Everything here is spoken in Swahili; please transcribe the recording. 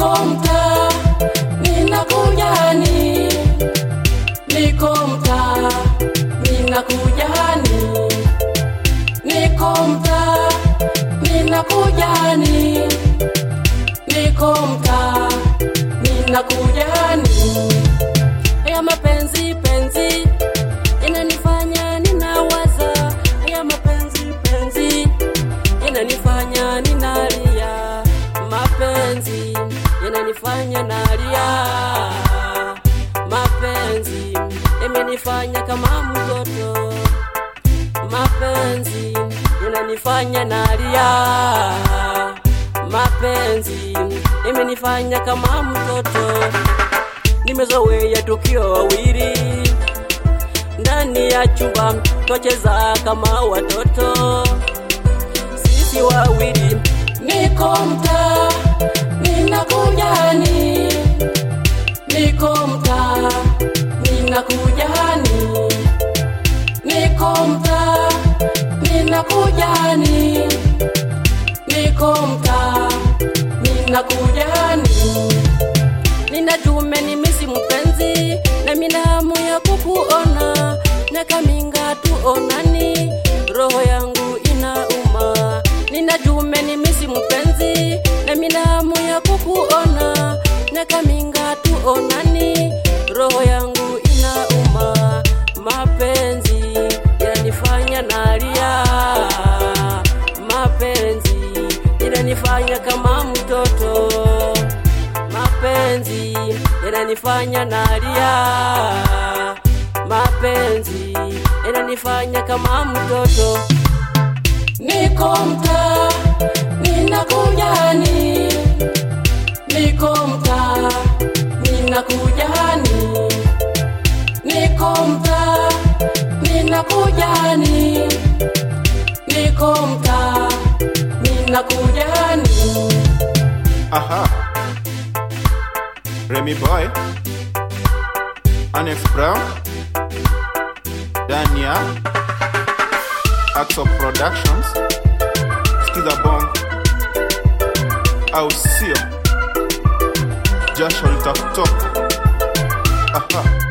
niko mtaa ninakujani, niko mtaa ninakujani, niko mtaa ninakujani, niko mtaa ninakujani. Haya mapenzi penzi inanifanya ninawaza, haya mapenzi penzi yananifanya ninalia, mapenzi yananifanya nalia, mapenzi yamenifanya kama mtoto, mapenzi yananifanya nalia, mapenzi yamenifanya kama mtoto, nimezoea tukio wawili ndani ya chumba twacheza kama watoto sisi wawili. Niko mtaa ninakujani, niko mtaa ninakujani, niko mtaa ninakujani, niko mtaa ninakujani. Nina jume ni misi mpenzi na mina hamu ya kukuona, miaka minga tuonani, roho yangu inauma. Nina jume ni misi mpenzi na mina hamu ya kukuona, miaka minga tuonani, roho yangu inauma. Mapenzi yananifanya nalia, mapenzi yananifanya kama mtoto mapenzi yananifanya nalia, mapenzi yananifanya kama mtoto. Niko mtaa ninakujani, niko mtaa ninakujani, niko mtaa ninakujani, niko mtaa ninakujani. Aha. Remy Boy, Annex Brown, Dania, Axel Productions, Skiza Bong, au sio? Jasho litakutoka. Aha.